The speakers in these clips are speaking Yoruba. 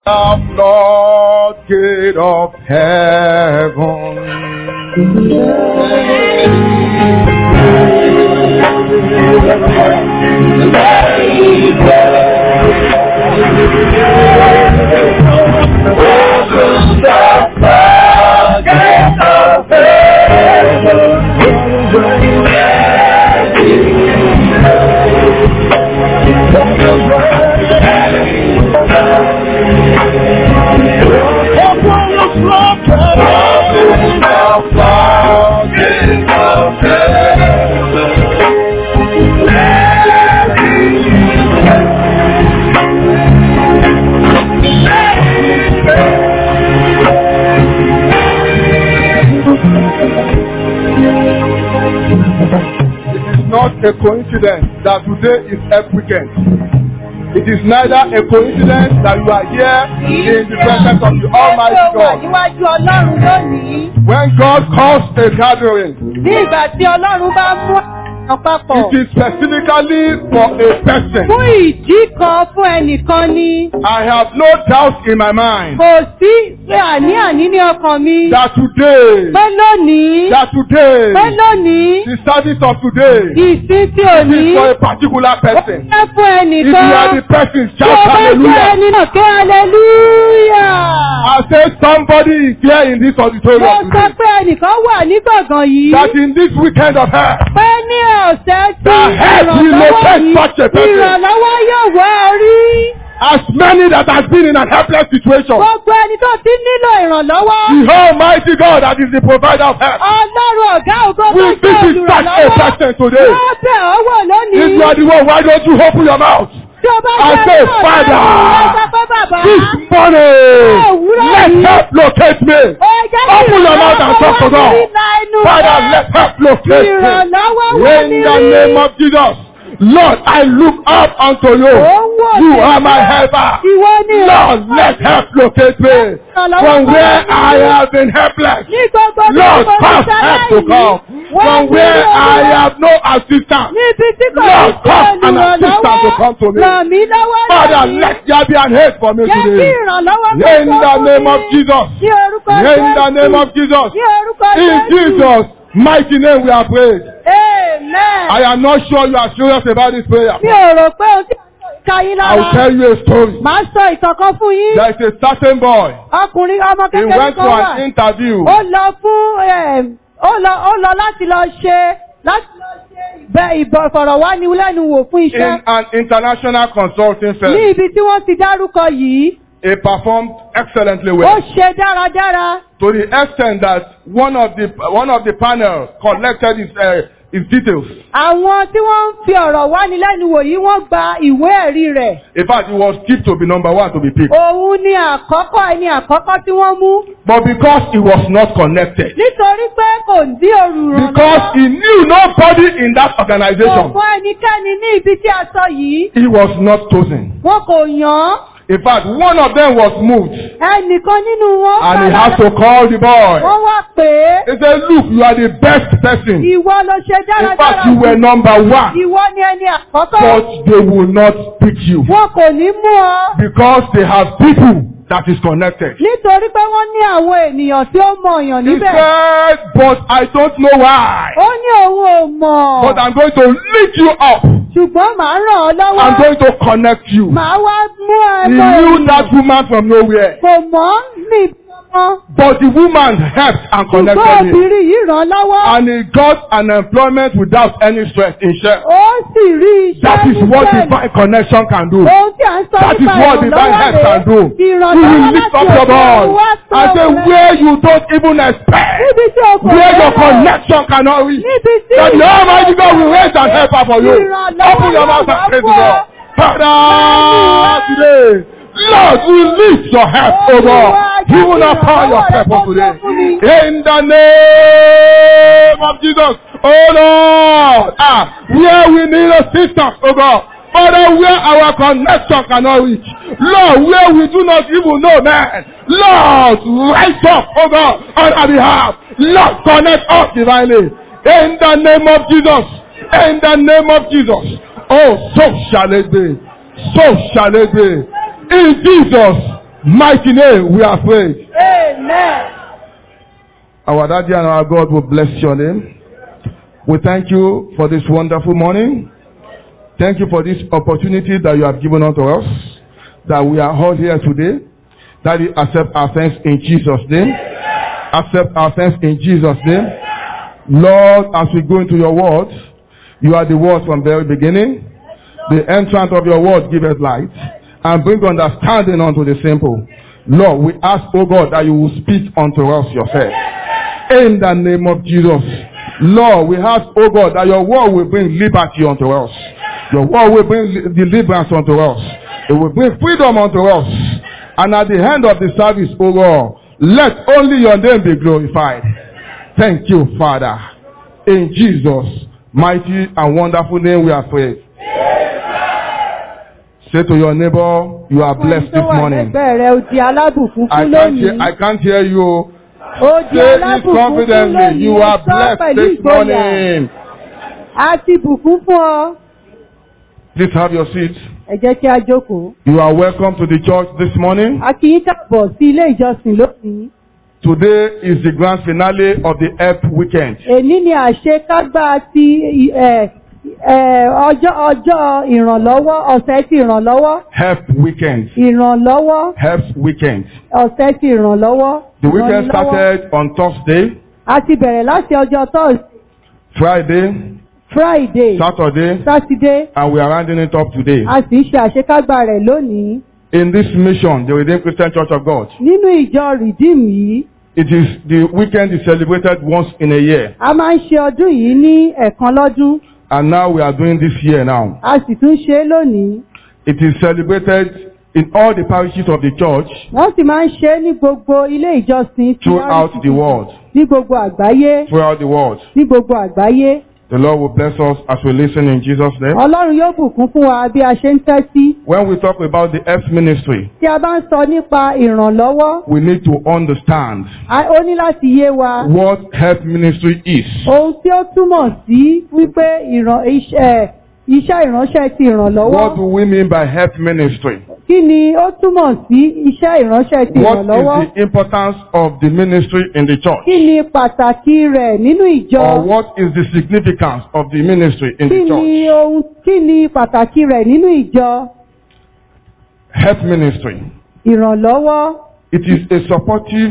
the floodgate of heaven. Open the floodgate of It is not a coincidence that today is Earth weekend. It is neither a coincidence that you are here in the presence of the Almighty Ó wà God. níwájú Ọlọ́run lónìí. When God calls a gathering, Ní ìgbà tí Ọlọ́run bá mú àwọn papọ̀. it is specifically for a person. Fún ìdí kan fún ẹnìkan ni. I have no doubt in my mind Kò sí pé àní-àní ní ọkàn mi. that today, Pé lónìí. that today, Pé lónìí. the service of today Ìsìn tí ò ní. is for a particular Ó person. jẹ́ fún If you are ẹnìkan. the person, Tí o shout bá jẹ́ hallelujah. ẹni náà ké hallelujah. I say somebody is here in this Mo auditorium sọ today. pé ẹnìkan wà ní gbọ̀ngàn yìí. That in this weekend of hell, Pé ní ọ̀sẹ̀ tí The head will ìrànlọ́wọ́ locate yìí such a person. ìrànlọ́wọ́ yóò wá orí. as many that has been in an helpless situation, Gbogbo ẹni tó ti nílò ìrànlọ́wọ́. the Almighty God that is the provider of help Ọlọ́run ọ̀gá ògo will tó jẹ́ visit such a olùrànlọ́wọ́. person today. Yóò bẹ̀ ọ́ wò lónìí. If you are the one, why don't you open your mouth? Tí o bá I jẹ́ say, náà Father, lẹ́nu, ẹ sọ pé bàbá. This morning, òwúrọ̀ let yìí. help locate me. Ó jẹ́ kí Open your mouth and talk to ìrànlọ́wọ́ God. wá sí inú Father, rẹ̀. let help locate me. Ìrànlọ́wọ́ wá In ní the rí. name of Jesus. Lord, I look up unto you. Ó ń wò You mí. are my helper. Ìwọ ni Lord, ìrànlọ́wọ́. let help locate me. From where I have been helpless. Ní gbogbo bí Lord, mo cause ti help to ṣaláìní, come. wá From sí where I Olúwa. have no assistance. Níbi tí kò Lord, ní sí cause an assistance to come to olùrànlọ́wọ́, me. ràn mí lọ́wọ́ Father, lónìí. let there be an aid for me Jẹ́ kí today. ìrànlọ́wọ́ In kó tó the fún name mi. of Jesus. Ní orúkọ In the name Jésù. of Jesus. Ní orúkọ In Jésù. Jesus' mighty name we are prayed. Amen. I am not sure you are serious about this prayer. Mi ò rò pé o ti ka yín I will lára. tell you a story. Màá sọ ìtọ̀kan fún yín. There is a certain boy. Ọkùnrin ọmọ He kékeré went to kan wà. an interview. Ó lọ fún em, ó lọ ó lọ láti lọ ṣe láti lọ ṣe ìbẹ ìfọ̀rọ̀wánilẹ́nuwò fún in iṣẹ́. an international consulting Ní firm. ibi tí wọ́n ti dárúkọ yìí, He performed excellently ó well ṣe dáradára. to the extent that one of the one of the panel collected his uh, his details. Àwọn tí wọ́n ń fi ọ̀rọ̀ wánilẹ́nuwò yìí wọ́n gba ìwé ẹ̀rí rẹ̀. In fact, he was tipped to be number one to be picked. Òun ni àkọ́kọ́ ẹni àkọ́kọ́ tí wọ́n mú. But because he was not connected, Nítorí pé kò sí because olùrànlọ́wọ́. he knew nobody in that Kò organization, fún ẹnikẹ́ni ní ibi tí a sọ yìí. he was not chosen. Wọn kò yàn án. In fact, one of them was moved Ẹnìkan nínú wọn and he padà had to call the boy. Wọ́n wá pè é. He said, look, you are the best person. Ìwọ ló ṣe In dáradára. fact, you were number one, Ìwọ ni ẹni àkọ́kọ́. but they will not pick you Wọn kò ní mú ọ. because they have people that is connected. Nítorí pé wọ́n ní àwọn ènìyàn tí ó mọ èèyàn He níbẹ̀. said, but I don't know why. Ó ní òun ò mọ̀. But I'm going to lift you up. Ṣùgbọ́n màá ràn ọ́ lọ́wọ́. I'm going to connect you. Màá wá mú He ẹ̀mọ́ knew ènìyàn. that woman from nowhere. Kò mọ̀ ní ìbọn. But the woman helped and Ṣùgbọ́n connected him. obìnrin yìí ràn án lọ́wọ́. And he got an employment without any stress in share. Ó sì rí iṣẹ́ That is what níbẹ̀. divine connection can do. Ohun tí à ń sọ That is nípa what divine help ìrànlọ́wọ́ can do. rẹ̀. You will Ìrànlọ́wọ́ lift láti up your òkè ọ̀run voice wá and say sọ̀rọ̀. where you don't even expect, Níbi tí o kò where your lérò. connection cannot reach. Níbi tí That the Almighty God will raise an helper for you. Ìrànlọ́wọ́ Open your mouth and yóò praise wá the Lord. Father, today, Lord, release your help, O God. You will not power yourself up today. In the name of Jesus, oh Lord, ah, where we need assistance, oh God. Father, where our connection cannot reach. Lord, where we do not even know man. Lord, rise up, oh God, on our behalf. Lord, connect us divinely. In the name of Jesus. In the name of Jesus. Oh, so shall it be. So shall it be. In Jesus' mighty name we are prayed. Amen. Our daddy and our God will bless your name. We thank you for this wonderful morning. Thank you for this opportunity that you have given unto us, that we are all here today. That you accept our thanks in Jesus' name. Accept our thanks in Jesus' name. Lord, as we go into your word, you are the word from the very beginning. The entrance of your word giveth light and bring understanding unto the simple. Lord, we ask, O God, that you will speak unto us yourself. In the name of Jesus. Lord, we ask, O God, that your word will bring liberty unto us. Your word will bring li- deliverance unto us. It will bring freedom unto us. And at the end of the service, O God, let only your name be glorified. Thank you, Father. In Jesus' mighty and wonderful name we are prayed. Say to your neighbor, you are blessed this Tó wà morning. lẹ́gbẹ̀ẹ́ rẹ̀ ó di alábùkún I fún can't hear, lónìí. I can't hear you. Ó di Say it alábùkún fún confidently. lónìí. You are Sọ blessed pẹ̀lú this ìgboyà. morning. A ti bùkún fún ọ. Please have your seat. Ẹ jẹ́ kí a jókòó. You are welcome to the church this morning. A kì í káàbọ̀ sí ilé ìjọsìn lónìí. Today is the grand finale of the Earth weekend. Èní ni àṣekágbá ti ẹ, ẹ, ọjọ́ ọjọ́ ìrànlọ́wọ́ ọ̀sẹ̀ ti ìrànlọ́wọ́. Earth weekend. Ìrànlọ́wọ́ Earth weekend. ọ̀sẹ̀ ti ìrànlọ́wọ́. The weekend Ìrànlọ́wọ́. started on Thursday, A ti bẹ̀rẹ̀ láti ọjọ́ Thursday, Friday, Friday, Saturday, Saturday. and we are rounding it up today. A sì ń ṣe àṣekágbá rẹ̀ lónìí. In this mission, the Redeemed Christian Church of God, Nínú ìjọ Redeem yìí, it is the weekend is celebrated once in a year, a máa ń ṣe ọdún yìí ní ẹ̀kan lọ́dún. and now we are doing this year now. A sì tún ṣe é lónìí. It is celebrated in all the parishes of the church Wọ́n sì máa ń ṣe é ní gbogbo ilé ìjọsìn tí throughout the world. ní gbogbo àgbáyé. Throughout the world. Ní gbogbo àgbáyé. The Lord will bless us as we listen in Jesus' name. Ọlọ́run yóò bùkún fún wa bí a ṣe ń tẹ́tí. When we talk about the Earth ministry, Tí a bá ń sọ nípa ìrànlọ́wọ́, we need to understand a- ó ní láti yé wa. what Earth ministry is. Ohun tí ó túmọ̀ sí wípé ìràn- iṣẹ́ iṣẹ́ ìránṣẹ́ ti ìrànlọ́wọ́. What do we mean by Earth ministry? Kí ni ó túmọ̀ sí iṣẹ́ ìránṣẹ́ ti What ìrànlọ́wọ́? is the importance of the ministry in the church? Kí ni pàtàkì rẹ̀ nínú ìjọ? Or what is the significance of the ministry in Kí the ni church? ohun kí ni pàtàkì rẹ̀ nínú ìjọ? Earth ministry. Ìrànlọ́wọ́. It is a supportive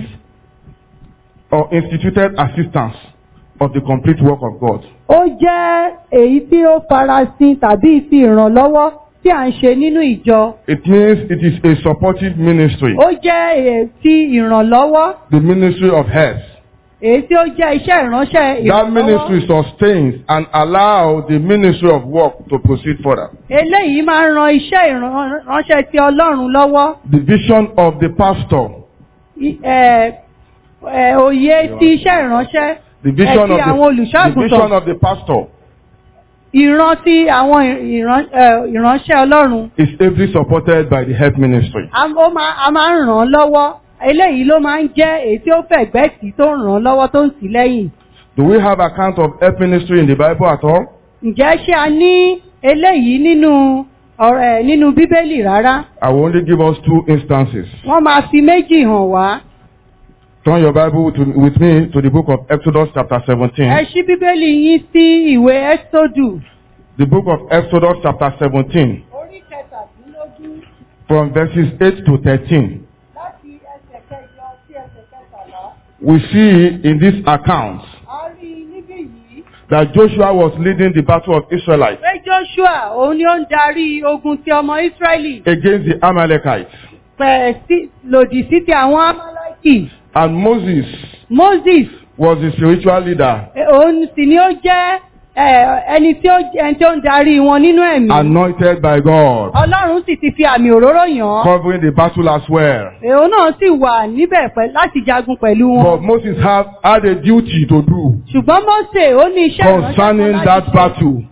or instituted assistance of the complete work of God. Ó jẹ́ èyí tí ó farasin tàbí ti ìrànlọ́wọ́ tí à ń ṣe nínú ìjọ. It means it is a supportive ministry. Ó jẹ́ èyí ti ìrànlọ́wọ́, The ministry of health. èyí tí ó jẹ́ iṣẹ́ ìránṣẹ́ That ìrànlọ́wọ́. ministry sustains and allows the ministry of work to proceed further. Eléyìí máa ń ran iṣẹ́ ìránṣẹ́ ti Ọlọ́run lọ́wọ́. The vision of the pastor, I- ẹ̀, ẹ̀, Òye ti iṣẹ́ ìránṣẹ́. the vision Ẹ of ti àwọn the, the olùṣọ́àgùntàn. vision of the pastor Ìran ti àwọn ìran- ẹ̀, ìránṣẹ́ Ọlọ́run. is ably supported by the health ministry. A ó máa- a máa ń ràn án lọ́wọ́. Eléyìí ló máa ń jẹ́ èyí tí ó fẹ̀gbẹ́ tì tó ń ràn án lọ́wọ́ tó ń tì í lẹ́yìn. Do we have account of health ministry in the Bible at all? Ǹjẹ́ ṣé a ní eléyìí nínú ọ̀rọ̀ ẹ̀ nínú Bíbélì rárá? I will only give us two instances. Wọ́n máa fi méjì hàn wá. Turn your Bible to, with me to the book of Exodus chapter 17. Ẹ ṣí Bíbélì yín sí ìwé Ẹ́sódù. The book of Exodus chapter 17 Orí kẹtàdínlógún from verses 8 to 13. láti ẹsẹ̀ kẹjọ sí ẹsẹ̀ kẹtàlá. We see in this account A rí i níbí yìí. that Joshua was leading the battle of Israelites Pé Joshua òun ni ó ń darí ogun ti ọmọ Ísírẹ́lì against the Amalekites. pẹ̀ sí lòdì sí ti àwọn Amaleki. And Moses Moses was the spiritual leader, eh, òun sì ni ó jẹ́ eh, ẹni tí ó ẹni tí ó ń darí wọn nínú ẹ̀mí. anointed by God, Ọlọ́run sì ti fi àmì òróró yàn án. covering the battle as well. Èèyàn náà sì wà níbẹ̀ pẹ̀- láti jagun pẹ̀lú But wọn. Moses have, had a duty to do Ṣùgbọ́n Mósè ó ní iṣẹ́ ìránṣẹ́ kan concerning láti that ṣe. battle.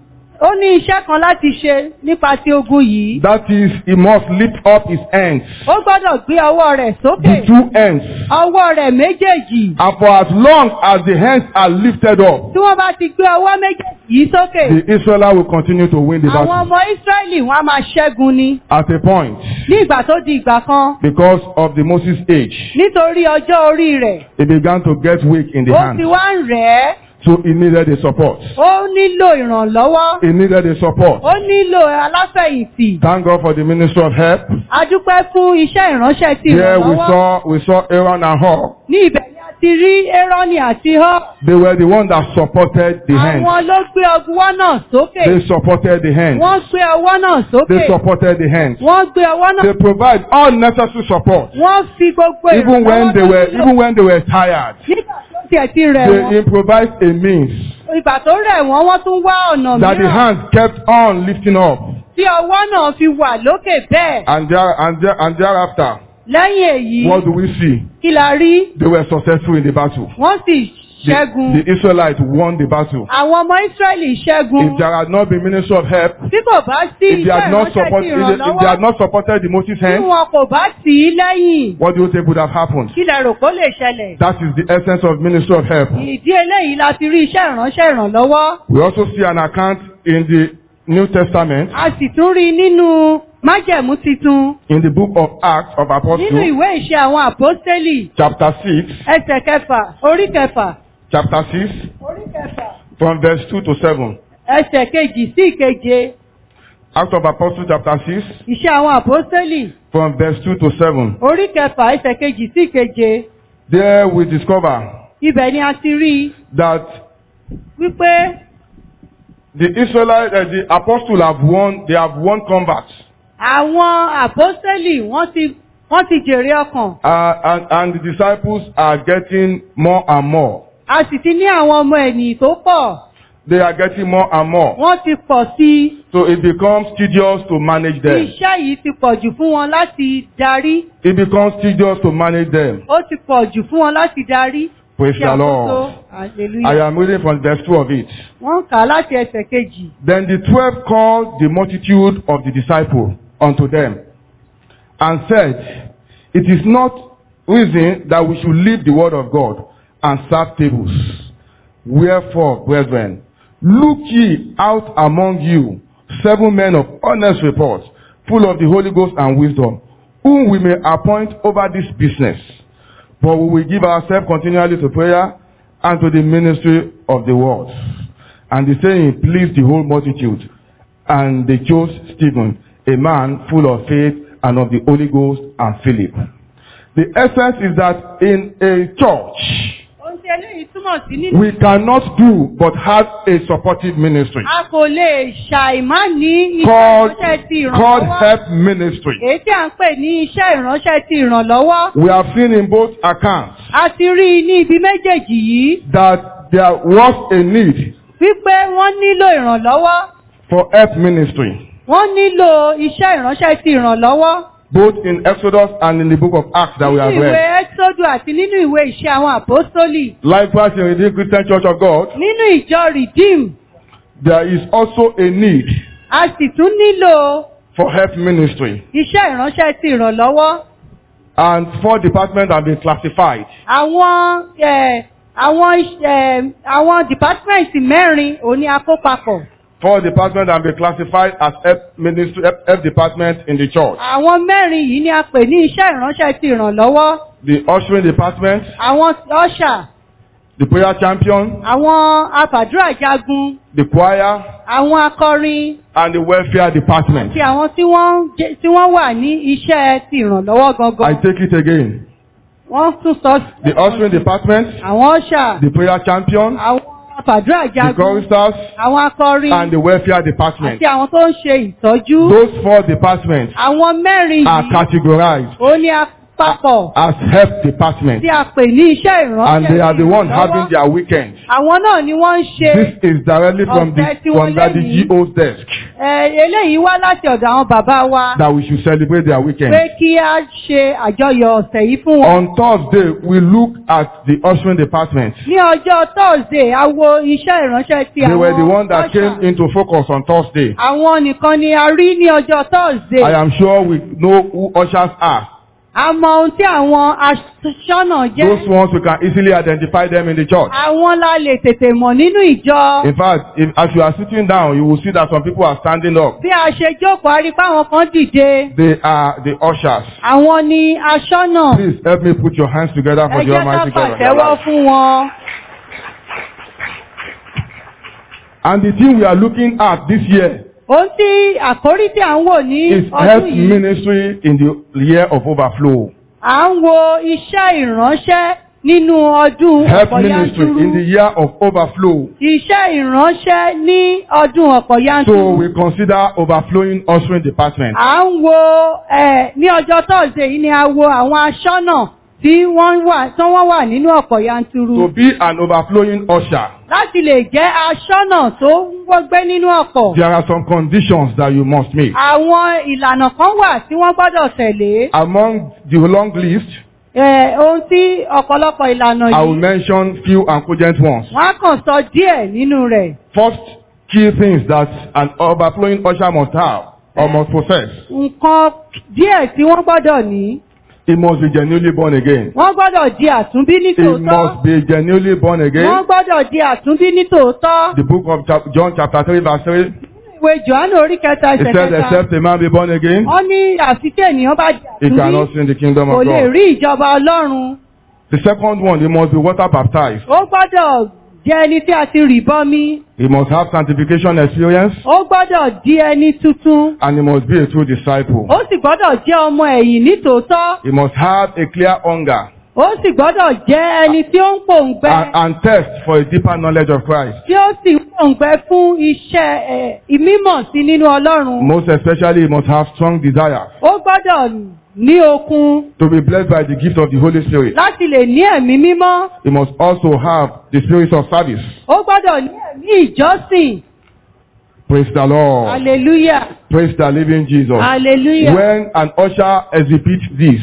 ó ní iṣẹ́ kan láti ṣe nípa ti ogun yìí. That is, he must lift up his hands, Ó gbọ́dọ̀ gbé ọwọ́ rẹ̀ sókè. the two hands. Ọwọ́ rẹ̀ méjèèjì. And for as long as the hands are lifted up, Tí wọ́n bá ti gbé ọwọ́ méjèèjì yìí sókè. the Israelites will continue to win the Àwọn battle. ọmọ Ísírẹ́lì wọn á máa ṣẹ́gun ni. At a point, Ní ìgbà tó di ìgbà kan. because of the Moses age, Nítorí ọjọ́ orí rẹ̀. he began to get weak in the Ó hands. ti wá ń rẹ̀ ẹ́. So he needed a support. Ó nílò ìrànlọ́wọ́. He needed a support. Ó nílò aláfẹ̀yìntì. Thank God for the ministry of help. A dúpẹ́ fún iṣẹ́ ìránṣẹ́ ti Here we ìrànlọ́wọ́. saw we saw Aaron and Hur. Ní ibẹ̀ ni a ti rí Érónì àti Họ́. They were the one that supported the hands. Àwọn ló gbé ọwọ́ náà sókè. They supported the hands. Wọ́n gbé ọwọ́ náà sókè. They supported the hands. Wọ́n gbé ọwọ́ náà. They provide all necessary support. Wọ́n fi gbogbo Even when they were nílò. even when they were tired. Nígbà tó tiẹ̀ ti rẹ̀ They wọ́n. improvised a means Ìgbà tó rẹ̀ wọ́n, wọ́n tún wá ọ̀nà that the mìíràn. hands kept on lifting up. Tí ọwọ́ náà fi wà lókè bẹ́ẹ̀. And there and there and thereafter, Lẹ́yìn èyí, what do we see? kí la rí? They were successful in the battle. Wọ́n sì The, ṣẹ́gun. the Israelites won the battle. Àwọn ọmọ Ísírẹ́lì ṣẹ́gun. If there had not been ministry of help, Tí kò bá sí if they iṣẹ́ had not ìránṣẹ́ support, ti if they, if they had ìrànlọ́wọ́, not supported the Moses tí hand, wọn kò bá tì í lẹ́yìn, what do you think would have happened? kí lẹ rò kó lè ṣẹlẹ̀? That is the essence of ministry of help. Ìdí eléyìí la ti rí iṣẹ́ ìránṣẹ́ ìrànlọ́wọ́. We also see an account in the New Testament, A sì tún rí i nínú májẹ̀mú titun. in the book of Acts of Nínú Apostles, ìwé ìṣe àwọn àpọ́stélì, chapter 6, ẹsẹ̀ kẹfà, orí kẹfà, chapter 6, orí kẹfà, from verse 2 to 7. ẹsẹ̀ kejì sí ìkeje, Acts of Apostles, chapter 6, ìṣe àwọn àpọ́stélì, from verse 2 to 7. orí kẹfà, ẹsẹ̀ kejì sí ìkeje. There we discover Ibẹ̀ ni a ti rí i that wípé the Israelites, uh, the apostles have won, they have won converts. àwọn àpọ́stélì wọ́n ti wọ́n ti jèrè ọkàn. Uh, and, and the disciples are getting more and more. A sì ti ní àwọn ọmọ ẹ̀nìyàn tó pọ̀. They are getting more and more. Wọ́n ti pọ̀ sí i. So it becomes tedious to manage them. Iṣẹ́ yìí ti pọ̀ jù fún wọn láti darí. It becomes tedious to manage them. Ó ti pọ̀ jù fún wọn láti darí. Praise Ṣé the àkóso? Lord. Hallelujah. I am reading from verse 2 of it. Wọ́n kà á láti ẹsẹ̀ kejì. Then the twelve called the multitude of the disciples unto them and said, It is not reason that we should leave the word of God and serve tables. Wherefore, brethren, look ye out among you seven men of honest report, full of the Holy Ghost and wisdom, whom we may appoint over this business. But we will give ourselves continually to prayer and to the ministry of the word. And the saying pleased the whole multitude. And they chose Stephen, a man full of faith and of the Holy Ghost and Philip. The essence is that in a church, Ohun tí eléyìí túmọ̀ sí nínú. we cannot do but have a supportive ministry A kò lè ṣàìmá ní iṣẹ́ called, ìránṣẹ́ ti called ìrànlọ́wọ́. help ministry. Èyí tí à ń pè ní iṣẹ́ ìránṣẹ́ ti ìrànlọ́wọ́. We have seen in both accounts A ti rí i ní ibi méjèèjì yìí that there was a need wípé wọ́n nílò ìrànlọ́wọ́. for help ministry, Wọ́n nílò iṣẹ́ ìránṣẹ́ ti ìrànlọ́wọ́. both in Exodus and in the book of Acts that we have Nínú ìwé read. Ẹ́sọ́dù àti nínú ìwé ìṣe àwọn àpọ́sítólì. Likewise, in the Redeemed Christian Church of God, Nínú ìjọ Rìdíìmù, there is also a need a sì tún nílò for help ministry. iṣẹ́ ìránṣẹ́ ti ìrànlọ́wọ́. And four departments have been classified. Àwọn eh, àwọn iṣ- eh, àwọn dìpátímẹ̀ntì mẹ́rin òní akópapọ̀. Four departments have been classified as help ministry, help, help departments in the church. Àwọn mẹ́rin yìí ni a pè ní iṣẹ́ ìránṣẹ́ ti ìrànlọ́wọ́. The ushering department, Àwọn ọ̀ṣà, the prayer champion, àwọn afàdúrà jagun, the choir, àwọn akọrin and the welfare department. àti àwọn tí wọ́n jẹ́- tí wọ́n wà ní iṣẹ́ ti ìrànlọ́wọ́ I gangan. take it again. Wọ́n tún sọ The ushering department, àwọn ọ̀ṣà, the prayer champion, àwọn afàdúrà the jagun, choristers, àwọn akọrin and the welfare department. àti àwọn tó ń ṣe ìtọ́jú. Those four departments Àwọn mẹ́rin are yìí categorized ó ní a papọ̀ as help department. tí a pè ní iṣẹ́ ìránṣẹ́ And they are the ones ìrànlọ́wọ́. having their weekend. àwọn náà ni wọ́n ń ṣe This is directly from the Ọ̀sẹ̀ tí from wọ́n Daddy lẹ́yìn. G.O.'s desk ẹ, eléyìí wá láti ọ̀dọ̀ àwọn bàbá wa that we should celebrate their weekend. pé kí a ṣe àjọyọ̀ ọ̀sẹ̀ yìí fún wọn. On Thursday, we look at the ushering department. ní ọjọ́ thursday a wo iṣẹ́ ìránṣẹ́ ti They àwọn were the one that usher. came into focus on Thursday. àwọn nìkan ni a rí ní ọjọ́ thursday. I am sure we know who ushers are. a mọ ohun tí àwọn aṣọ́nà jẹ́. Those ones we can easily identify them in the church. àwọn la lè tètè mọ̀ nínú ìjọ. In fact, if, as you are sitting down, you will see that some people are standing up. bí a ṣe jókòó a rí pé àwọn kan dìde. They are the ushers. àwọn ni aṣọ́nà. Please help me put your hands together for ẹ the jẹ́ ká Almighty God of your pàtẹ́wọ́ life. fún wọn. And the thing we are looking at this year ohun tí àkórí tí à ń wò ní is health ọdún yìí. ministry in the year of overflow. à ń wo iṣẹ́ ìránṣẹ́ nínú ọdún Health ọ̀pọ̀ ministry in the yanturu. year of overflow. Iṣẹ́ ìránṣẹ́ ní ọdún ọ̀pọ̀ So yanturu. we consider overflowing ushering department. À ń wo ẹ̀ ní ọjọ́ Thursday yìí ni a wo àwọn aṣọ́nà tí wọ́n wà tí wọ́n wà nínú ọ̀pọ̀ To yanturu. be an overflowing usher, Láti lè jẹ́ aṣọ́nà tó ń gbé nínú ọ̀pọ̀. there are some conditions that you must meet. Àwọn ìlànà kan wà tí wọ́n gbọ́dọ̀ tẹ̀lé. Among the long list, Ẹ̀, Ohun tí ọ̀pọ̀lọpọ̀ ìlànà I will yìí mention few and cogent ones. wọ́n á kàn sọ díẹ̀ nínú rẹ̀. First key things that an overflowing usher must have or must possess. Nǹkan díẹ̀ tí wọ́n gbọ́dọ̀ ní. He must be genuinely born again. Wọ́n gbọ́dọ̀ di àtúnbí ní He tòótọ́. must be genuinely born Wọ́n again. gbọ́dọ̀ di àtúnbí ní tòótọ́. The book of chap- John chapter 3 verse 3, Ìwé Jòhánù orí kẹta it ẹsẹ̀ says, kẹta. except a man be born again, Wọ́n ní àfi tí ènìyàn bá di he àtúnbí cannot see the kingdom kò of lè God. rí ìjọba Ọlọ́run. The second one, he must be water baptized. Ó gbọ́dọ̀ jẹ́ ẹni tí a ti rì bọmi. He must have sanctification experience Ó gbọ́dọ̀ di ẹni tuntun. and he must be a true disciple. Ó sì gbọ́dọ̀ jẹ́ ọmọ ẹ̀yìn ní tòótọ́. He must have a clear hunger Ó sì gbọ́dọ̀ jẹ́ ẹni tí ó ń pòǹgbẹ. and, and thirst for a deeper knowledge of Christ. Tí ó sì ń pòǹgbẹ fún iṣẹ́ ẹ̀, ìmímọ̀ sí nínú Ọlọ́run. Most especially, he must have strong desire Ó gbọ́dọ̀ ní okun to be blessed by the gift of the Holy Spirit. láti lè ní ẹ̀mí mímọ́. He must also have the spirit of service. Ó gbọ́dọ̀ ní ẹ̀mí ìjọsìn. Praise the Lord. Hallelujah. Praise the living Jesus. Hallelujah. When an usher exhibits this,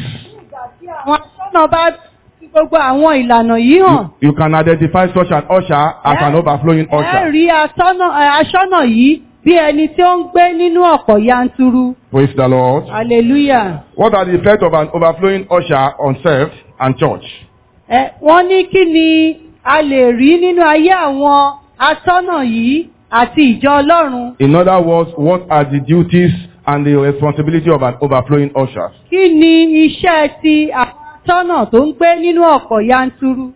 Àwọn aṣọ́nà bá fi gbogbo àwọn ìlànà yìí hàn. you, you can identify such an usher as an overflowing Ẹ usher. rí aṣọ́nà ẹ, aṣọ́nà yìí bí ẹni tí ó ń gbé nínú ọ̀pọ̀ yanturu. Praise the Lord. Hallelujah. What are the effects of an overflowing usher on self and church? Ẹ, Wọ́n ní kí ni a lè rí nínú ayé àwọn aṣọ́nà yìí àti ìjọ Ọlọ́run. In other words, what are the duties and the responsibility of an overflowing usher? Kí ni iṣẹ́ ti àwọn aṣọ́nà tó ń gbé nínú ọ̀pọ̀ yanturu?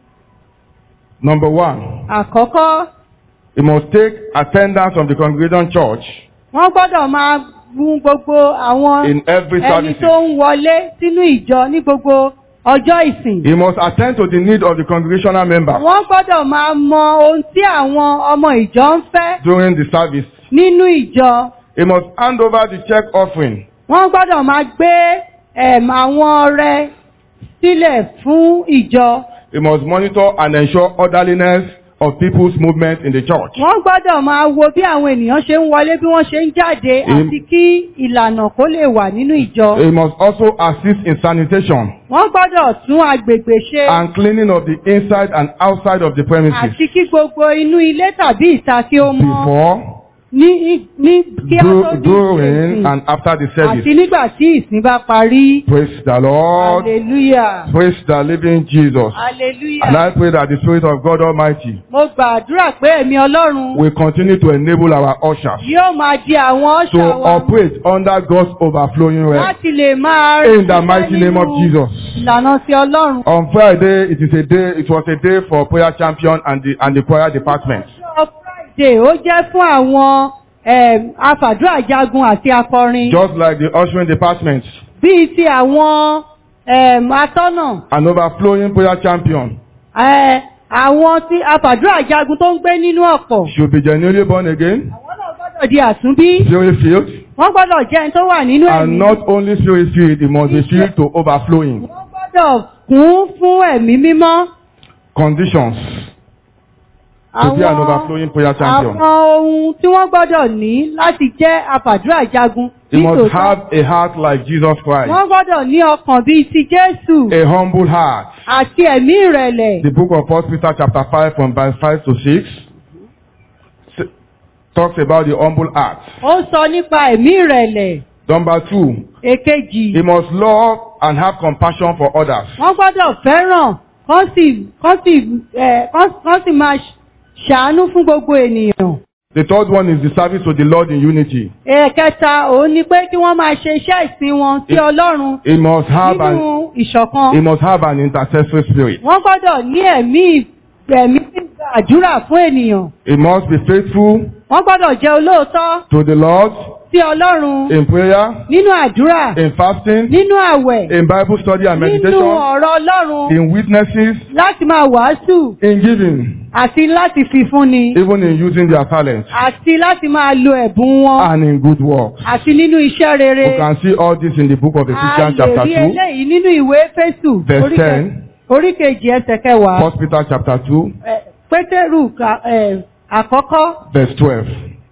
Number one, Àkọ́kọ́, he must take attendance of the congregation church wọ́n gbọ́dọ̀ máa mú gbogbo àwọn in every ẹni service. tó ń wọlé sínú ìjọ ní gbogbo ọjọ́ ìsìn. He must attend to the need of the congregational members Wọ́n gbọ́dọ̀ máa mọ ohun tí àwọn ọmọ ìjọ ń fẹ́ during the service. nínú ìjọ. He must hand over the check offering Wọ́n gbọ́dọ̀ máa gbé ẹ̀m àwọn ọrẹ sílẹ̀ fún ìjọ. He must monitor and ensure orderliness of people's movement in the church. Wọ́n gbọ́dọ̀ máa wo bí àwọn ènìyàn ṣe ń wọlé bí wọ́n ṣe ń jáde Im- àti kí ìlànà kó lè wà nínú ìjọ. He must also assist in sanitation Wọ́n gbọ́dọ̀ tún agbègbè ṣe and cleaning of the inside and outside of the premises àti kí gbogbo inú ilé tàbí ìta kí ó mọ́ before, ní ní kí á tó du- ní during, ìsìn and after the àti service. nígbà tí ìsìn bá parí. Praise the Lord. Hallelujah. Praise the living Jesus. Hallelujah. And I pray that the Spirit of God Almighty Mo gbàdúrà pé ẹ̀mí Ọlọ́run will continue to enable our ushers yóò máa di àwọn to ọ̀ṣà wa operate under God's overflowing realm. láti lè máa In the ṣiṣẹ́ mighty name of nínú Jesus. Ìlànà ti Ọlọ́run. On Friday, it is a day, it was a day for prayer champion and the, and the choir department. Ọjọ́ Friday ó jẹ́ fún àwọn em, afàdúrà jagun àti akọrin Just like the ushering department, bíi ti àwọn em, atọ́nà an overflowing prayer champion eh, àwọn tí afàdúrà jagun tó ń gbé nínú ọ̀pọ̀. should be genuinely born again, Àwọn náà gbọ́dọ̀ di àtúnbí. spirit filled, Wọ́n gbọ́dọ̀ jẹ́ ẹni tó wà nínú and ẹ̀mí. not only spirit filled, it must be filled to overflowing. Wọ́n gbọ́dọ̀ kún fún ẹ̀mí mímọ́. Conditions to be an overflowing prayer champion. àwọn ohun tí wọ́n gbọ́dọ̀ ní láti jẹ́ àfàdúrà jagun. He must nítòótọ́. have a heart like Jesus Christ, Wọ́n gbọ́dọ̀ ní ọkàn bíi ti Jésù a humble heart. àti ẹ̀mí ìrẹ̀lẹ̀. The book of 1 Peter chapter 5 from verse 5 to 6 s- talks about the humble heart. Ó sọ nípa ẹ̀mí ìrẹ̀lẹ̀. Number two, Èkejì, he must love and have compassion for others. wọ́n gbọ́dọ̀ fẹ́ràn kán sì kán sì ẹ̀ kán kán sì máa ṣàánú fún gbogbo ènìyàn. The third one is the service to the Lord in unity. Ẹ̀kẹta òun ni pé kí wọ́n máa ṣe iṣẹ́ ìsìn wọn sí It- Ọlọ́run He must have an nínú ìṣọ̀kan. he must have an intercessory spirit. Wọ́n gbọ́dọ̀ ní ẹ̀mí ẹ̀mí gbígba àdúrà fún ènìyàn. He must be faithful Wọ́n gbọ́dọ̀ jẹ́ olóòótọ́ to the Lord sí Ọlọ́run in prayer, nínú àdúrà, in fasting, nínú àwẹ̀, in Bible study and nínú meditation, ọ̀rọ̀ Ọlọ́run in witnesses, láti máa wàásù in giving, àti láti fi fúnni even in using their talents, àti láti máa lo ẹ̀bùn wọn and in good works. àti nínú iṣẹ́ rere. You can see all this in the book of A Ephesians lè chapter rí 2, eléyìí nínú ìwé Éfésù verse orí kẹ- 10, orí kejì ẹsẹ̀ kẹwàá. 1 Peter chapter 2, Ẹ, Pétérù ka- ẹ, àkọ́kọ́ verse 12.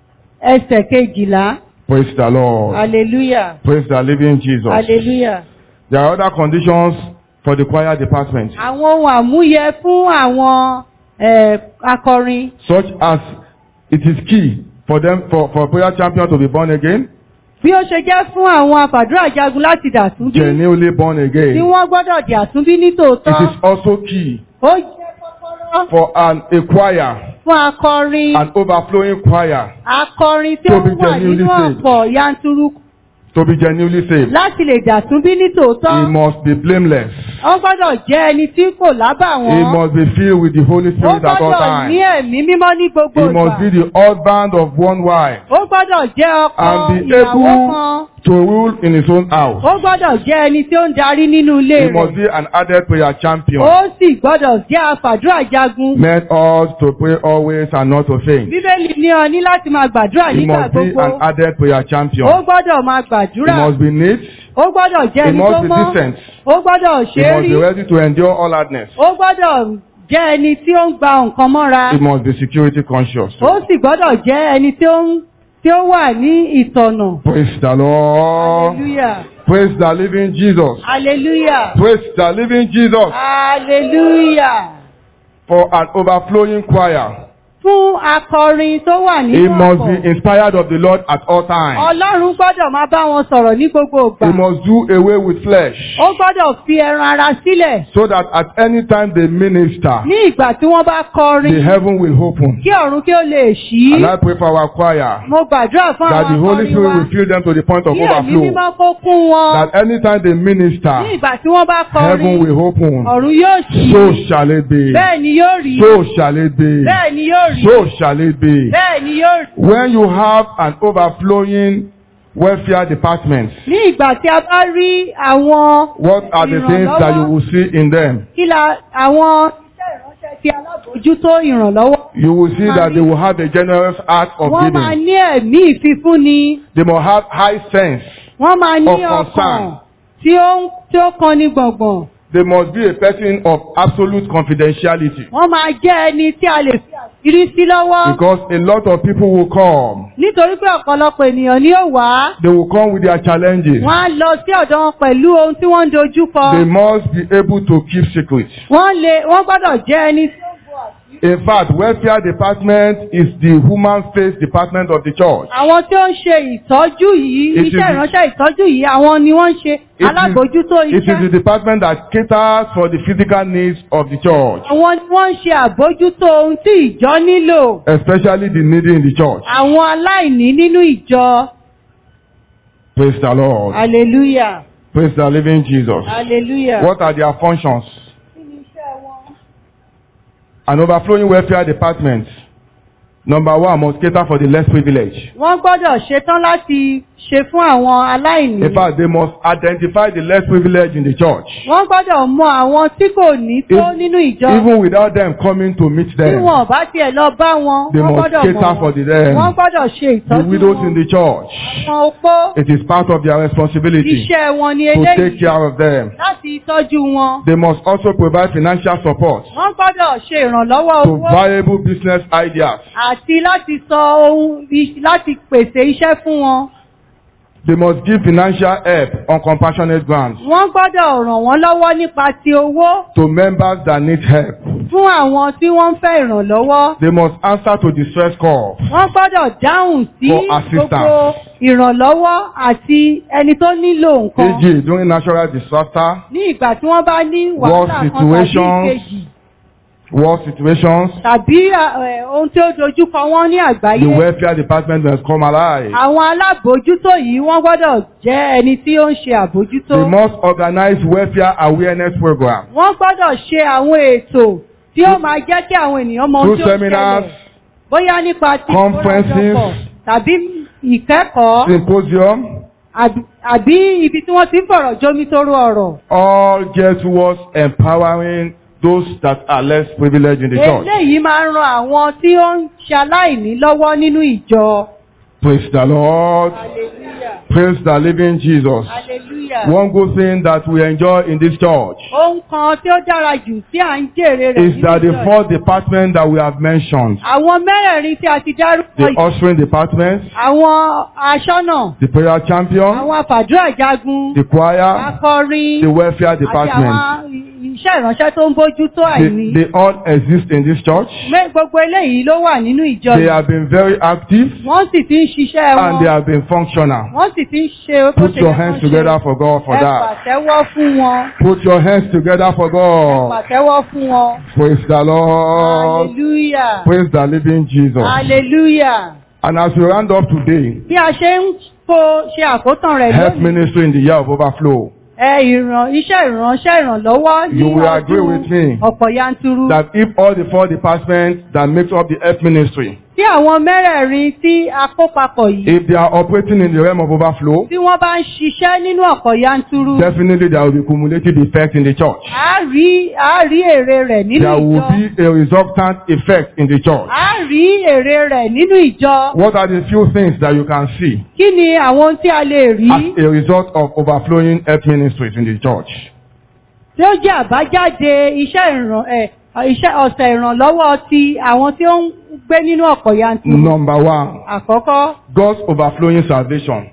ẹsẹ̀ kejìlá. Praise the Lord. Hallelujah. Praise the living Jesus. Hallelujah. There are other conditions for the choir department, Àwọn ohun àmúyẹ fún àwọn ẹ, akọrin. such as it is key for them for, for prayer champion to be born again, Bí ó ṣe jẹ́ fún àwọn àfàdúrà jagun láti dàtúnbí. genuinely born Tí again. wọ́n gbọ́dọ̀ dàtúnbí ní It tòótọ́. is also key Ó jẹ́ kọ́kọ́rọ́ for an a choir, fún akọrin. an overflowing choir, Akọrin tí To ó be wà genuinely nínú saved. ọ̀pọ̀ yanturu to be genuinely saved. láti lè dàtúnbí ní He tòótọ́. must be blameless. Wọ́n gbọ́dọ̀ jẹ́ ẹni tí kò lábà He wọ́n. must be filled with the Holy Ó Spirit at all gbọ́dọ̀ ní times. ẹ̀mí mímọ́ ní gbogbo He must be ìgbà. the husband of one wife Ó gbọ́dọ̀ jẹ́ ọkọ and be ìyàwó able kan. to rule in his own house. Ó gbọ́dọ̀ jẹ́ ẹni tí ó ń darí nínú ilé He must rẹ̀. be an added prayer champion. Ó sì gbọ́dọ̀ jẹ́ afàdúrà jagun. Meant us to pray always and not to faint. Bíbélì ní ọ ní láti máa gbàdúrà He nígbà must be gbogbo. an added prayer Ó champion. gbọ́dọ̀ máa He gbàdúrà. must be neat. Ó gbọ́dọ̀ jẹ́ He ẹni must tó be mọ́. decent. Ó gbọ́dọ̀ He ṣe é must rí. be ready to endure all hardness. Ó gbọ́dọ̀ jẹ́ ẹni tí ó ń gba nǹkan mọ́ra. He must be security conscious. Ó sì gbọ́dọ̀ jẹ́ ẹni tí ó ń tí ó wà ní ìtọ̀nà. Praise the Lord. Hallelujah. Praise the living Jesus. Hallelujah. Praise the living Jesus Hallelujah. for an overflowing choir. Fún akọrin tó wà He nínú must ọkọ̀. be inspired of the Lord at all times. Ọlọ́run gbọ́dọ̀ máa bá wọn sọ̀rọ̀ ní gbogbo He ìgbà. must do away with flesh Ó gbọ́dọ̀ fi ẹran ara sílẹ̀. so that at any time they minister, Ní ìgbà tí wọ́n bá kọrin, the heaven will open. kí ọ̀run kí ó lè ṣí. And I pray for our choir Mo gbàdúrà fún that àwọn the Holy akọrin Spirit wa. will fill them to the point of Kí ẹ̀mí overflow. mímọ́ kó kún wọn. That anytime they Ní minister, ìgbà tí wọ́n bá heaven kọrin, will open. ọ̀run yóò ṣí. So shall it be. Bẹ́ẹ̀ ni yóò rí. So shall it be. Bẹ́ẹ̀ ni yóò rí. So shall it be. Bẹ́ẹ̀ ni yóò rí. When you have an overflowing welfare department, Ní ìgbà tí a bá rí àwọn what are the things that you will see in them? kí la àwọn iṣẹ́ ìránṣẹ́ ti alábòójútó ìrànlọ́wọ́. You will see that they will have a generous heart of Wọ́n máa giving. ní ẹ̀mí ìfifúnni. They must have high sense. Wọ́n máa ní Of ọkàn concern. tí ó ń tí ó kan ní gbọ̀ngbọ̀n. They must be a person of absolute confidentiality. Wọ́n máa jẹ́ ẹni tí a lè fi àṣírí sí lọ́wọ́. Because a lot of people will come. Nítorí pé ọ̀pọ̀lọpọ̀ ènìyàn ni ó wá. They will come with their challenges. Wọ́n á lọ sí ọ̀dọ̀ wọn pẹ̀lú ohun tí wọ́n ń dojú kọ. They must be able to keep secrets. Wọ́n lè wọ́n gbọ́dọ̀ jẹ́ ẹni tí ó bo àṣírí. In fact, welfare department is the human face department of the church. Àwọn tí ó ń ṣe ìtọ́jú yìí, It is iṣẹ́ the- ìránṣẹ́ ìtọ́jú yìí, àwọn ni wọ́n ń ṣe It alábòójútó is, it is the iṣẹ́. department that caters for the physical needs of the church, Àwọn ni wọ́n ń ṣe àbójútó ohun tí ìjọ nílò. especially the needy in the church. Àwọn aláìní nínú ìjọ. Praise the Lord. Hallelujah. Praise the living Jesus. Hallelujah. What are their functions? Kí ni iṣẹ́ wọn? An overflowing welfare department Number one, must cater for the less privileged. Wọ́n gbọ́dọ̀ ṣetán láti ṣe fún àwọn aláìní. In fact, they must identify the less privileged in the church. Wọ́n gbọ́dọ̀ mọ àwọn tí kò ní tó If- nínú ìjọ. Even without them coming to meet Tí them. wọn bá tiẹ̀ lọ bá wọn, They wọ́n must gbọ́dọ̀ cater mọ̀ for wọ́n. the them. Wọ́n gbọ́dọ̀ ṣe The ìtọ́jú widows in wọn. the church. Àwọn opó, It is part of their responsibility iṣẹ́ wọn ni to take eléyìí care of them. láti tọ́jú wọn. They must also provide financial support Wọ́n gbọ́dọ̀ ṣe ìrànlọ́wọ́ to owó viable business ideas. àti láti sọ ohun i- láti pèsè iṣẹ́ fún wọn. They must give financial help on compassionate grounds Wọ́n gbọ́dọ̀ ràn wọ́n lọ́wọ́ nípa ti owó to members that need help. fún àwọn tí wọ́n ń fẹ́ ìrànlọ́wọ́. They must answer to distress calls. Wọ́n gbọ́dọ̀ dáhùn sí For assistance. gbogbo ìrànlọ́wọ́ àti ẹni tó nílò nǹkan. e.g. during natural disaster, Ní ìgbà tí wọ́n bá ní War wàhálà kan tàbí situations. ìkejì war situations, tàbí eh, ohun tí ó dojúkọ wọ́n ní the àgbáyé. welfare department must come alive. Àwọn alábòójútó yìí wọ́n gbọ́dọ̀ jẹ́ ẹni tí ó ń ṣe àbójútó. They must organize welfare awareness programs Wọ́n gbọ́dọ̀ ṣe àwọn ètò tí ó máa jẹ́ kí àwọn ènìyàn mọ ohun through tí ó seminars, ṣẹlẹ̀. Bóyá nípa ti conferences, ìkórajọpọ̀ tàbí ìkẹ́kọ̀ọ́ symposium, àbí- àbí ibi tí wọ́n ti ń fọ̀rọ̀ jómitóró ọ̀rọ̀. all geared towards empowering those that are less privileged in the church. Eléyìí máa ń ran àwọn tí ó ń ṣaláìní lọ́wọ́ nínú ìjọ. Praise the Lord. Hallelujah. Praise the living Jesus. Hallelujah. One good thing that we enjoy in this church Ohun kan tí ó dára jù tí à ń jèrè rẹ̀ is that the ìjọ yìí. four departments that we have mentioned, Àwọn mẹ́rẹ̀ẹ̀rin tí a ti dárúkọ the yìí, ushering department, àwọn aṣọ́nà, the prayer champion, àwọn àfàdúrà jagun, the choir, akọrin, the welfare àti department, àwọn iṣẹ́ ìránṣẹ́ tó ń bójú tó they, àìní. they all exist in this church. Mé- Gbogbo eléyìí ló wà nínú ìjọ They yìí. have been very active Wọ́n sì ti ń ṣiṣẹ́ and they wọn. have been functional. Wọ́n sì ti ń ṣe bó Put ṣe your yẹ hands kán together ṣe. for God for Ẹ that. pàtẹ́wọ́ fún wọn. Put your hands together for Ẹ God. pàtẹ́wọ́ fún wọn. Praise the Lord. Hallelujah. Praise the living Jesus. Hallelujah. And as we round up today, Bí a ṣe ń kó ṣe àkótán rẹ̀ help lónìí. ministry in the year of overflow. Ẹ ìràn iṣẹ́ ìránṣẹ́ ìrànlọ́wọ́ ní You will agree ọdún with me ọ̀pọ̀ yanturu. That if all the four departments that make up the help ministry, Tí àwọn mẹ́rẹ̀ẹ̀rin tí a kó papọ̀ yìí, if they are operating in the realm of overflow, tí wọ́n bá ń ṣiṣẹ́ nínú ọ̀pọ̀ yanturu, definitely there will be cumulative effect in the church. a rí a rí èrè rẹ̀ nínú There will ìjọ. be a resultant effect in the church. A rí èrè rẹ̀ nínú ìjọ. What are the few things that you can see Kí ni àwọn ohun tí a lè rí as a result of overflowing help ministries in the church? tí ó jẹ́ àbájáde iṣẹ́ ìràn ẹ̀ iṣẹ́ ọ̀sẹ̀ ìrànlọ́wọ́ ti àwọn tí ó ń gbé nínú ọ̀pọ̀ yanturu? Number one, Àkọ́kọ́, God's overflowing salvation.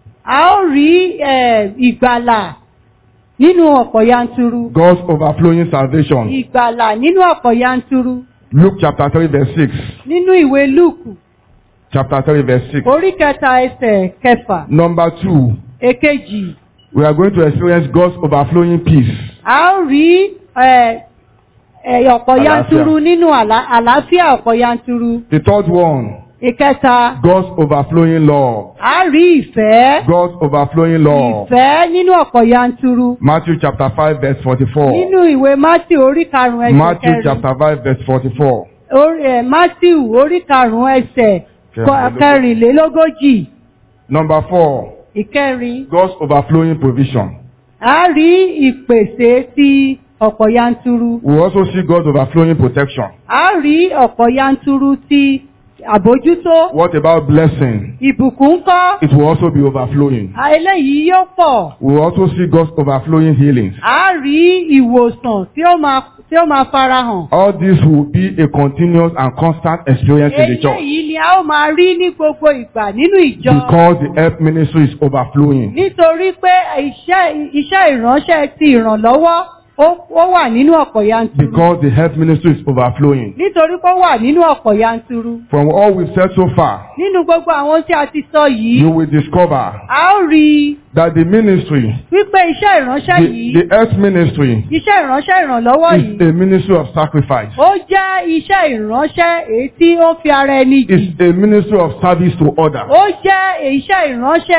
a ó rí ẹ̀, ìgbàlà nínú ọ̀pọ̀ yanturu. God's overflowing salvation. Ìgbàlà nínú ọ̀pọ̀ yanturu. Luke chapter 3 verse 6. Nínú ìwé Lúùkù, Chapter 3 verse 6. orí kẹta ẹsẹ̀ kẹfà, Number two, èkejì. we are going to experience God's overflowing peace. A ó rí ẹ̀, ẹ̀, ọ̀pọ̀ Àlàáfíà. yanturu nínú àlá- àlàáfíà ọ̀pọ̀ yanturu. The third one, Ìkẹta, God's overflowing love. a rí ìfẹ́. God's overflowing love. Ìfẹ́ nínú ọ̀pọ̀ yanturu. Matthew chapter 5 verse 44. Nínú ìwé Matthew orí karùn-ún ẹsẹ̀ Matthew kẹrin. chapter 5 verse 44. Orí- ẹ̀, Matthew orí karùn-ún ẹsẹ̀ kọ- kẹrìnlélógójì. Number four, Ìkẹrin. God's overflowing provision. A rí ìpèsè ti ọ̀pọ̀ yanturu. We also see God's overflowing protection. A rí ọ̀pọ̀ yanturu ti àbójútó. What about blessing? Ìbùkún kọ́. It will also be overflowing. A eléyìí yóò pọ̀. We will also see God's overflowing healings. A rí ìwòsàn tí ó máa tí ó máa farahàn. All this will be a continuous and constant experience in the church Eléyìí ni a ó máa rí ní gbogbo ìgbà nínú ìjọ. because the help ministry is overflowing. Nítorí pé iṣẹ́ iṣẹ́ ìránṣẹ́ ti ìrànlọ́wọ́ ó ó wà nínú ọ̀pọ̀ yanturu. Because the help ministry is overflowing. Nítorí pé ó wà nínú ọ̀pọ̀ yanturu. From all we've said so far, Nínú gbogbo àwọn tí a ti sọ yìí, you will discover a ó rí i that the ministry, wípé iṣẹ́ ìránṣẹ́ the, yìí, the health ministry, iṣẹ́ ìránṣẹ́ ìrànlọ́wọ́ is yìí, a ministry of sacrifice. ó jẹ́ iṣẹ́ ìránṣẹ́ èyí tí ó fi ara ẹni jì. It's a ministry of service to others. Ó jẹ́ iṣẹ́ ìránṣẹ́ tí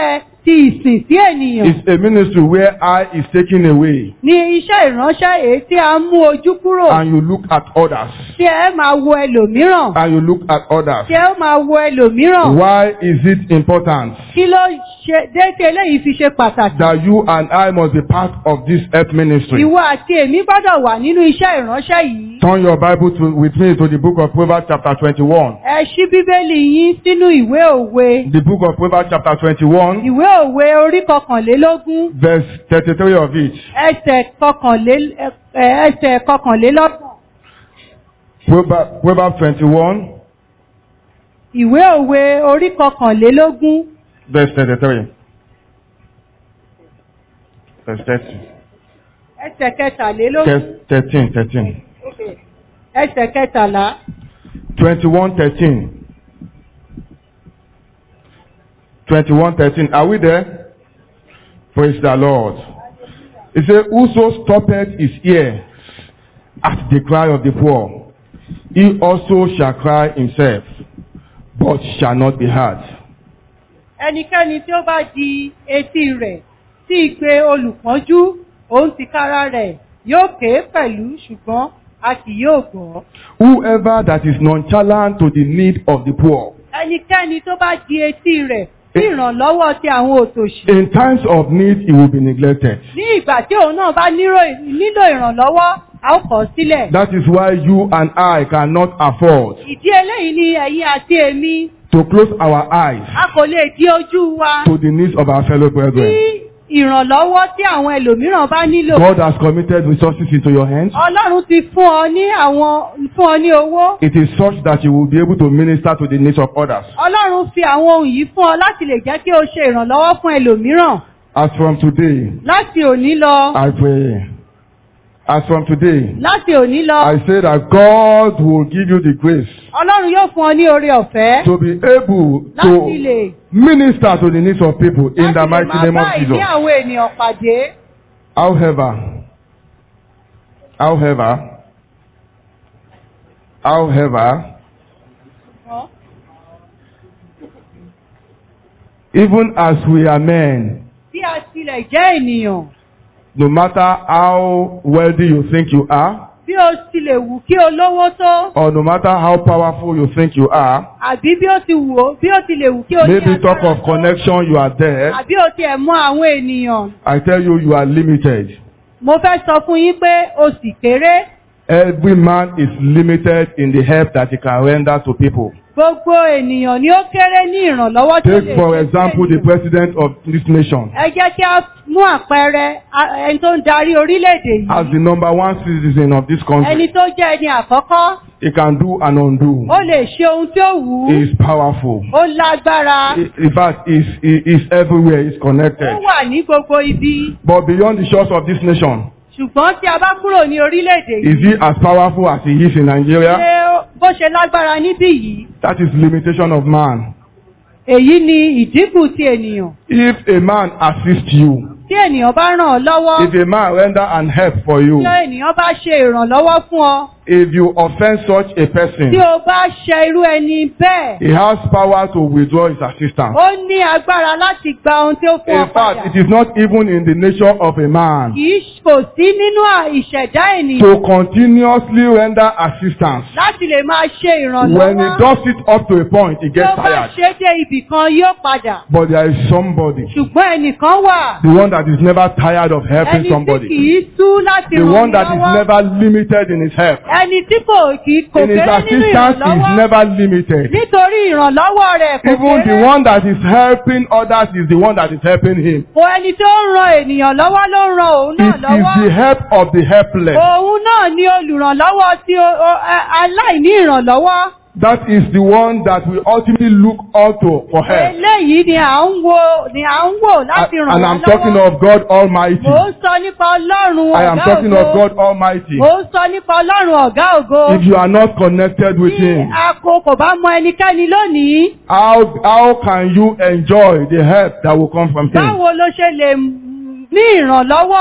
ti ìsìn sí ènìyàn It's a ministry where eye is taken away ní iṣẹ́ ìránṣẹ́ èyí tí a ń mú ojú kúrò and you look at others. tí ẹ máa wo ẹlòmíràn And you look at others. tí ẹ máa wo ẹlòmíràn Why is it important kí ló ṣe déédéé eléyìí fi ṣe pàtàkì. that you and I must be part of this earth ministry? Ìwọ àti èmi gbọ́dọ̀ wà nínú iṣẹ́ ìránṣẹ́ yìí. Turn your Bible to, with me to the book of Proverbs chapter 21. Ẹ ṣí Bíbélì yín sínú ìwé òwe. The book of Proverbs chapter 21, Ìwé òwe orí kọkànlélógún verse 33 of it. ẹsẹ̀ kọkànlé ẹ- ẹsẹ̀ kọkànlélọ́gbọ̀n. Proverbs, Proverbs 21, Ìwé òwe orí kọkànlélógún verse 33. Verse 30. ẹsẹ̀ kẹtàlélógún Verse 13, 13. ẹsẹ̀ kẹtàlá. 21, 13. 21, 13. Are we there? Praise the Lord. It says, Whoso stoppeth his ear at the cry of the poor, he also shall cry himself, but shall not be heard. Ẹnikẹ́ni tí ó bá di etí rẹ̀ sí ìpè olùpọ́njú òun tìkára rẹ̀ yóò ké pẹ̀lú ṣùgbọ́n a kì yóò gbọ́. Whoever that is nonchalant to the need of the poor, ẹnikẹ́ni tó bá di etí rẹ̀ sí ìrànlọ́wọ́ ti àwọn òtòṣì. in times of need, he will be neglected. ní ìgbà tí òun náà bá nírò- nílò ìrànlọ́wọ́ a ó kọ̀ ọ́ sílẹ̀. That is why you and I cannot afford ìdí eléyìí ni ẹ̀yin àti èmi to close our eyes a kò lè di ojú wa to the needs of our fellow sí brethren. ìrànlọ́wọ́ tí àwọn ẹlòmíràn bá nílò. God has committed resources into your hands. ọlọ́run ti fún ọ ní àwọn fún ọ ní owó. It is such that you will be able to minister to the needs of others. ọlọ́run fi àwọn ohun yìí fún ọ láti lè jẹ́ kí o ṣe ìrànlọ́wọ́ fún ẹlòmíràn. As from today, láti òní lọ. I pray. As from today, láti òní lọ. I say that God will give you the grace ọlọ́run yóò fún ọ ní oore ọ̀fẹ́. to be able láti lè to minister to the needs of people in the láti lè mighty máa name bá of ìní Jesus. àwọn ènìyàn pàdé. However, however, however, even as we are men, Bí a tilẹ̀ jẹ́ ènìyàn, no matter how wealthy you think you are, bí o tilẹ̀ wù kí o lówó tó, or no matter how powerful you think you are, àbí bí o ti wù ó, bí o tilẹ̀ wù kí o ní maybe talk agbára of tó, connection you are there, àbí o tiẹ̀ mọ àwọn ènìyàn. I tell you, you are limited. Mo fẹ́ sọ fún yín pé o sì kéré. Every man is limited in the help that he can render to people. Gbogbo ènìyàn ni ó kéré ní ìrànlọ́wọ́ tó lè Take for ṣe example fún the ènìyàn. president of this nation. Ẹ jẹ́ kí a mú àpẹẹrẹ a- ẹni tó ń darí orílẹ̀-èdè As yìí. the number one citizen of this Ẹni country, tó jẹ́ ẹni àkọ́kọ́, he can do and undo. ó lè ṣe ohun tí ó wù He ú. is powerful. Ó lágbára. In fact, he is, he is everywhere, he is Ó connected. wà ní gbogbo ibi. But beyond the shores of this nation, Ṣùgbọ́n tí a bá kúrò ní orílẹ̀-èdè is yìí, he as powerful as he is in Nigeria? ṣé ó- bó ṣe lágbára níbí yìí, That is limitation of man. èyí ni ìdínkù ti ènìyàn. If a man assists you, Tí ènìyàn bá ràn ọ́ lọ́wọ́, if a man render an help for you, tí ènìyàn bá ṣe ìrànlọ́wọ́ fún ọ, if you offend such a person, tí o bá ṣe irú ẹni bẹ́ẹ̀, he has power to withdraw his assistance. ó ní agbára láti gba ohun tí ó fún ọ In fact, padà. it is not even in the nature of a man Kì í kò sí nínú à- ìṣẹ̀dá ènìyàn to continuously render assistance. láti lè máa ṣe When he ìrànlọ́wọ́. does it up to a point, he Tí gets ó bá tired. ṣe dé ibì kan yóò padà. But there is somebody, Ṣùgbọ́n ẹnìkan wà, the one that is never tired of helping ẹni tí kì somebody, í sú láti the ràn one ní that is lọ́wọ́. never limited in his help. Ẹni tí kò kì í kò In his kéré nínú assistance is ìrànlọ́wọ́. never limited. Nítorí ìrànlọ́wọ́ rẹ̀ kò Even the kéré. one that is helping others is the one that is helping him. Kò ẹni tó ń ran ènìyàn lọ́wọ́ ló ń ran òun It náà is the lọ́wọ́. help of the helpless. Òun náà ni olùrànlọ́wọ́ tí o- o- ẹ- aláìní ìrànlọ́wọ́. That is the one that we ultimately look unto for help. Eléyìí ni à ń wo ni à ń wò láti ràn And wá I'm talking lọ́wọ́. of God Almighty. Mò ń sọ nípa Ọlọ́run I am ọ̀gá talking of ògo. God Almighty. Mò ń sọ nípa Ọlọ́run ọ̀gá ògo. If you are not connected with Tí Him, a kò kò bá mọ ẹnikẹ́ni lónìí, how, how can you enjoy the help that will come from Him? báwo ló ṣe lè ní ìrànlọ́wọ́ tí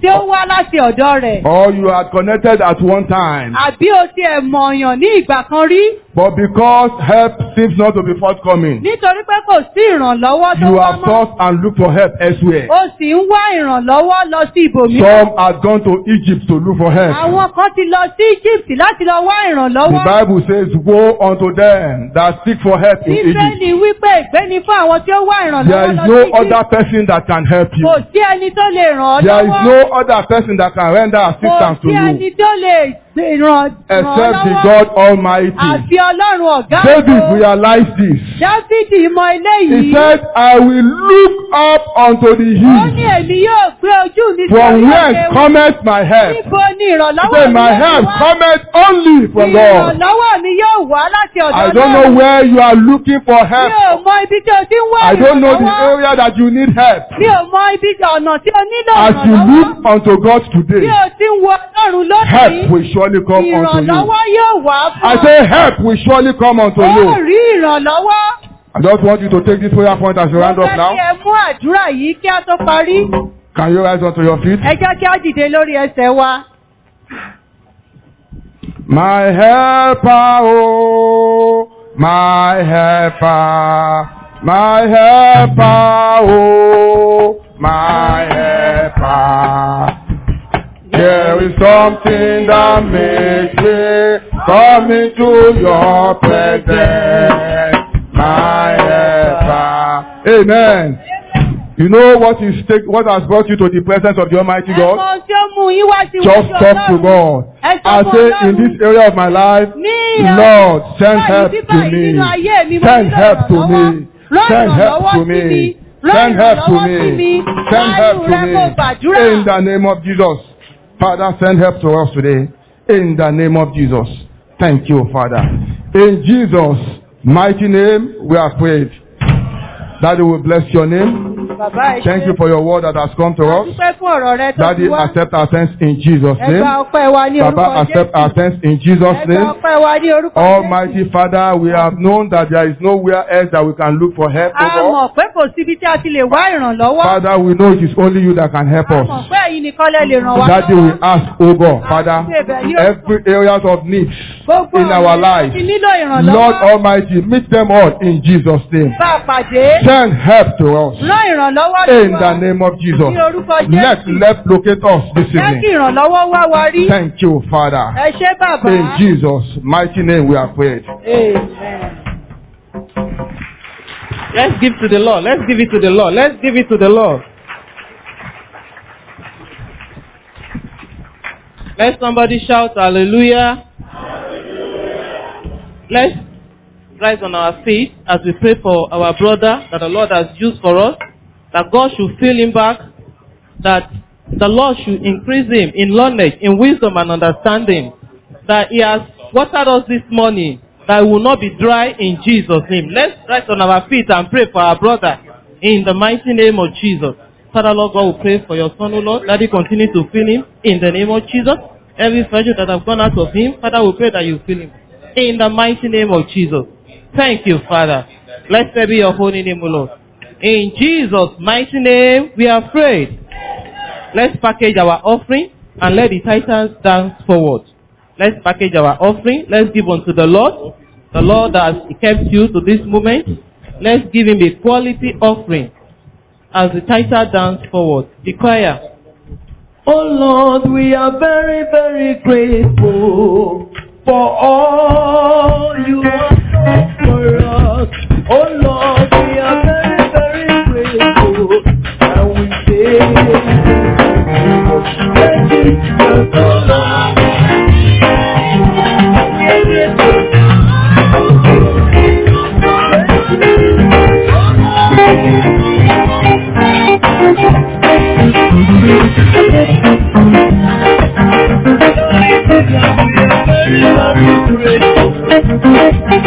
tí ó wá láti ọ̀dọ̀ rẹ̀. or you are connected at one time, Àbí o tiẹ̀ mọ̀ọ̀yàn ní ìgbà kan rí. but because help seems not to be forthcoming, Nítorí pé kò sí ìrànlọ́wọ́ tó you wá have mọ́. sought and looked for help elsewhere. O sì ń wá ìrànlọ́wọ́ lọ sí ibòmíràn. Some have gone to Egypt to look for help. Àwọn kan ti lọ sí Egypt láti lọ wá The ìrànlọ́wọ́. Bible says, Woe unto them that seek for help in Egypt. Bíbélì wípé ìgbéni fún àwọn tí ó wá There ìrànlọ́wọ́ is lọ no sí Egypt. other person that can help you. Kò sí ẹni tó lè ràn ọ́ There is lọ́wọ́. no other person that can render Kò assistance to sí ẹni you tó lè ràn ràn ọ́ except the lọ́wọ́. God Almighty. Àfi Ọlọ́run ọ̀gá David ògo. realized this. Dáfídì mọ He eléyìí. said, I will look up unto the Ó ní hill èmi yóò gbé ojú mi sí from orí whence òkè cometh my help. Níbo ni He ìrànlọ́wọ́ said, mi My yóò help wá? cometh only from God. Ìrànlọ́wọ́ mi yóò wá láti ọ̀dọ̀ I don't know where you are looking for Mi help. ò mọ ibi tí o ti ń wá I don't know the ìrànlọ́wọ́. area that you need help. Mi ò mọ ibi ọ̀nà tí o nílò As you ìrànlọ́wọ́. look unto God Bí today, o ti ń wo Ọlọ́run help lónìí, will surely come unto you. ìrànlọ́wọ́ yóò wá fún I ọ. say help will surely come unto Ó you. rí ìrànlọ́wọ́. I just want you to take this prayer point as you Mo round up fẹ́ kí now. ẹ mú àdúrà yìí kí a tó parí. Can you rise onto your feet? Ẹ jẹ́ kí a dìde lórí ẹsẹ̀ wa. My helper, oh, my helper, my helper, oh, my helper. There is something that makes me come into your presence, my helper. Amen. You know what is take, what has brought you to the presence of the Almighty God? Ẹ̀mọ tí ó mú yín wá sí Just iwájú talk to Ọlọ́run. God. Ẹ sọ I fún say in Ọlọ́run. this area of my life, Ní Lord, send báyìí help sí to báyìí me. nínú ayé mi, mo Send nílò help to ìrànlọ́wọ́. me. Rán Send help ìrànlọ́wọ́ to sí mi. me. Rán Send help to ìrànlọ́wọ́ sí mi. me. Send help to Láàánú rẹ mo me. gbàdúrà. In the name of Jesus. Father, send help to us today. In the name of Jesus. Thank you, Father. In Jesus' mighty name, we are prayed. Daddy will bless your name. Bàbá ẹ Thank ṣé. you for your word that has come to A us. dúpẹ́ fún ọ̀rọ̀ rẹ tó Daddy, ti wá. accept our thanks in Jesus' Ẹ gba name. ọpẹ́ wa ní Baba, orúkọ accept our Jésù. thanks in Jesus' Ẹ gba name. ọpẹ́ wa ní orúkọ Jésù. Almighty Father, we have known that there is nowhere else that we can look for help, A O God. mọ̀ pé kò síbi tí a ti lè wá ìrànlọ́wọ́. Father, we know it is only you that can help A us. mọ̀ pé ẹ̀yin nìkan lẹ lè ràn wá Daddy, we lọ́wọ́. ask, O God, Father, every areas of needs Gbogbo in our ọ̀nà lives, tí nílò Lord ìrànlọ́wọ́. Almighty, meet them all in Jesus' name. Bá a pàdé. Send help to us Rán ìrànlọ́wọ́ sí in wa. the name of Jesus. Ní orúkọ Let Jésù. let locate us this Jẹ́ kí evening. ìrànlọ́wọ́ wá wa rí. Thank you, Father. Ẹ ṣé bàbá. In Jesus' mighty name we are prayed. Amen. Let's give to the Lord. Let's give it to the Lord. Let's give it to the Lord. Let somebody shout hallelujah. Let's rise on our feet as we pray for our brother that the Lord has used for us. That God should fill him back. That the Lord should increase him in knowledge, in wisdom and understanding. That he has watered us this morning. That we will not be dry in Jesus' name. Let's rise on our feet and pray for our brother in the mighty name of Jesus. Father Lord God, we pray for your son, O Lord. That he continue to fill him in the name of Jesus. Every virtue that have gone out of him, Father, we pray that you fill him in the mighty name of Jesus. Thank you, Father. Blessed be your holy name, O Lord. In Jesus' mighty name, we are prayed. Let's package our offering and let the titans dance forward. Let's package our offering. Let's give unto the Lord. The Lord has kept you to this moment. Let's give him a quality offering as the title dance forward. The choir. Oh Lord, we are very, very grateful for all you have done for us. Oh Lord, we are very, very grateful. And we say, thank you, Jesus, oh Lord. We are grateful. We are very, very grateful.